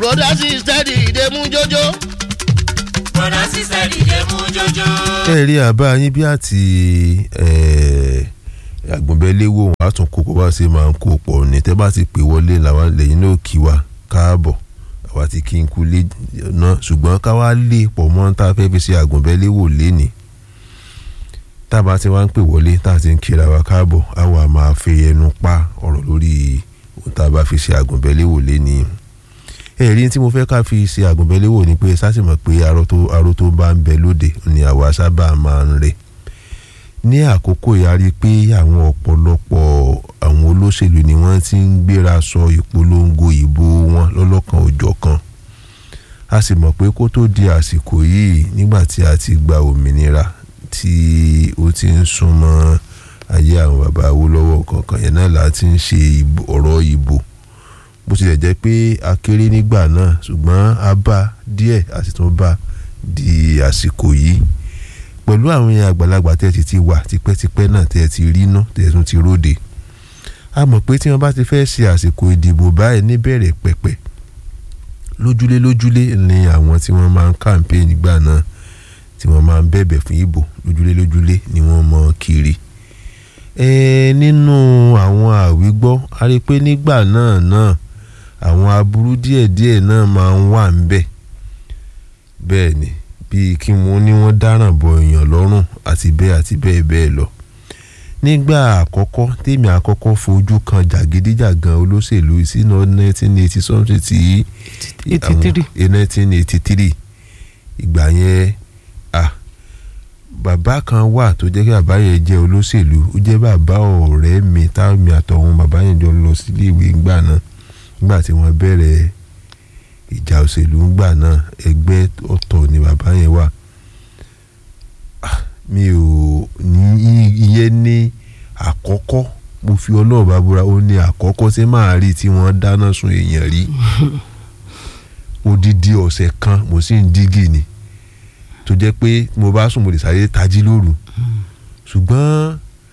broda sister dìde mú jójó. broda sister dìde mú jójó. ẹ rí àbá yín bí àti àgbọ̀nbẹ́léwò wọn á tún kó pọ̀ bá ṣe máa ń kó pọ̀ ní tẹ́ bá ti pè wọlé làwọn lẹ́yìn náà kí wa káàbọ̀ àwa ti kí n kú lé náà ṣùgbọ́n ká wá lé pọ̀ mọ́ tá a fẹ́ fi ṣe àgbọ̀nbẹ́léwò lénìí tá a bá ti wá ń pè wọlé tá a ti ń kíra wa káàbọ̀ á wà máa fi ẹnu pa ọ̀rọ̀ lórí ohun tá a bá fi ṣe àgbọ̀nbẹ́léwò lénìí ẹ̀rí tí mo fẹ́ ká fi ṣe àgùnbẹ́léwò ni pé sásìmọ̀ pé aró tó aró tó bá ń bẹ lóde ni àwa sábà máa ń rè ní àkókò yarí pé àwọn ọ̀pọ̀lọpọ̀ àwọn olóṣèlú ni wọ́n ti ń gbéra sọ ìpolongo ìbò wọn lọ́lọ́kan òjọ̀kan a sì mọ̀ pé kó tó di àsìkò yìí nígbà tí a ti gba òmìnira tí ó ti ń súnmọ́ ayé àwọn bàbá Awólọ́wọ̀ kankan yẹn náà la ti ń ṣe ọ̀rọ̀ ìbò bó tilẹ̀ jẹ́ pé a kéré nígbà náà ṣùgbọ́n a bá díẹ̀ a sì tún bá di àsìkò yìí pẹ̀lú àwọn èèyàn àgbàlagbà tẹ́ ti ti wà tipẹ́tipẹ́ náà tẹ́ ti rí ná tẹ́ tún ti róde a mọ̀ pé tí wọ́n bá ti fẹ́ ṣe àsìkò ìdìbò báyìí níbẹ̀rẹ̀ pẹ̀pẹ̀ lójúlé lójúlé ni àwọn tí wọ́n máa ń kàǹpé nígbà náà tí wọ́n máa ń bẹ̀bẹ̀ fún ìbò lójúlé lójúlé ni wọ́n mọ kiri ẹ nínú àwọn àwígbọ́ a rí i pé nígbà náà náà àwọn aburú díẹ̀díẹ̀ náà máa ń wà ń bẹ̀ bẹ́ẹ̀ ni bíi kí wọ́n ní wọ́n dáràn bọ èèyàn lọ́rùn àti bẹ́ẹ̀ àti bẹ́ẹ̀ bẹ́ẹ̀ lọ nígbà àkọ́kọ́ tèmi àkọ́kọ́ fojú kan jàgídíjàgan olóṣèlú sínú nineteen eighty something tí nineteen eighty three ìgbà yẹn ah bàbá kan wà tó jẹ́ kí bàbá yẹn jẹ́ olóṣèlú ó jẹ́ bàbá ọ̀rẹ́ mi táwọn àtọ̀hún bàbá yẹn jọ lọ sílé ìwé ńgbà náà nígbà tí wọ́n bẹ̀rẹ̀ ìjà òṣèlú ńgbà náà ẹgbẹ́ ọ̀tọ̀ ni bàbá yẹn wà mi ò ní ìyẹn ní àkọ́kọ́ mo fi ọlọ́ọ̀bá búra ó ní àkọ́kọ́ tí màá rí tí wọ́n dáná sun èèyàn rí odidi ọ̀sẹ̀ kan mo sì ń dígì ni tó jẹ́ pé mo bá sùn mo lè sáré tají lóru ṣùgbọ́n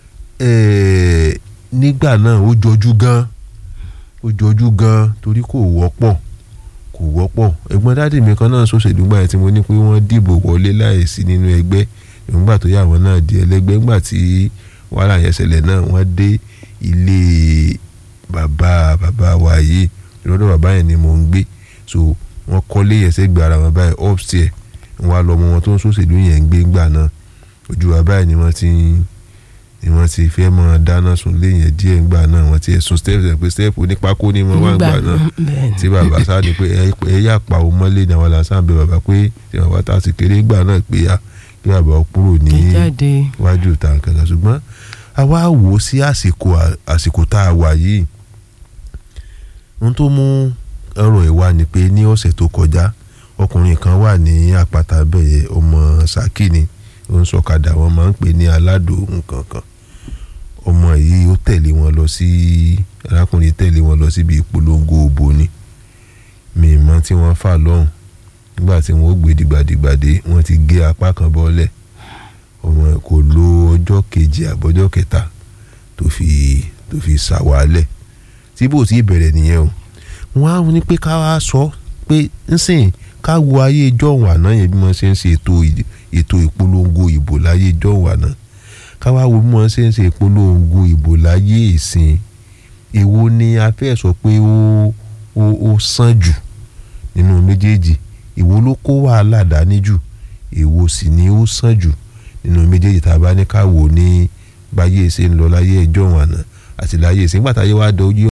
nígbà náà ó jọjú gan ó jọjú gan torí kò wọ́pọ̀ kò wọ́pọ̀ ẹ̀gbọ́n dáàdì mi kan náà ṣòṣèlú gbà yẹn tí mo ní pé wọ́n dìbò wọlé láìsí nínú ẹgbẹ́ nígbà tó yà wọ́n náà di ẹlẹ́gbẹ́ nígbà tí wàhálà yẹn ṣẹlẹ̀ náà wọ́n dé ilé bàbá bàbá wa yìí lọ́dọ̀ bàbá yẹn ni mò ń gbé so wọ́n kọ́lé yẹn sẹ́gbẹ̀ẹ́ ara wọn báyìí upstairs wọn á lọ ọmọ wọn tó ń ṣòṣèlú yẹn ń gbé ńgbà náà ojú wa báyìí ni wọ́n ti ni wọ́n ti fẹ́ mọ́ dáná sun lé yẹn díẹ̀ ńgbà náà wọ́n ti ẹ̀sùn step ẹ̀ pé step onípákó ni wọ́n wá ńgbà náà tí bàbá sá ni pé ẹ yà pa òun mọ́lé ni àwọn làásán bẹ bàbá pé tí bàbá tá a ti kéré ńgbà náà pé a kí bàbá kúrò ní iwájú ìta kankan ṣùgbọ́n a wá wò ó sí àsìkò àsìkò tá a wà yìí ohun tó mú ọ̀rọ̀ ẹ̀ wá ni pé ní ọ̀sẹ̀ tó kọjá ọkùnrin kan wà ní àpáta bẹ́ẹ̀ ọmọ Ṣakí ni ó ń sọ̀kadà wọn máa ń pè ní aládò nǹkan kan ọmọ yìí ó tẹ̀lé wọn lọ sí arákùnrin tẹ̀lé wọn lọ síbi ìpolongo òbò ni mi mọ tí wọ́n fà lọ́hùn nígbà tí wọ́n ó gbé dìgbàdìgbàdé wọ́n ti gé apá kan bọ́lẹ̀ ọmọ kò lo ọjọ́ kejì àbọ̀jọ́ kẹta tó fi tó fi ṣàwálẹ̀ tí bò tí bẹ̀rẹ̀ nìyẹn o wọ́n á ní pé ká wá sọ pé nsìn ká wo ayé ìjọ́hún àná yẹn bí wọ́n ṣe ń ṣe ètò ètò ìpolongo ìbò láyé ìjọ́hún àná ká wá wo bí wọ́n ṣe ń ṣe ìpolongo ìbò láyé ìsìn èwo ni a fẹ́ sọ pé ó ó ó sàn jù nínú méjèèjì èwo ló kó wàhálà dání jù èwo sì ni ó sàn jù nínú méjèèjì tá a bá ní ká wò ní báyé ṣe ń lọ láyé ìjọ́hún àná àti láyé ìsìn gbàtà yẹ wá dọ̀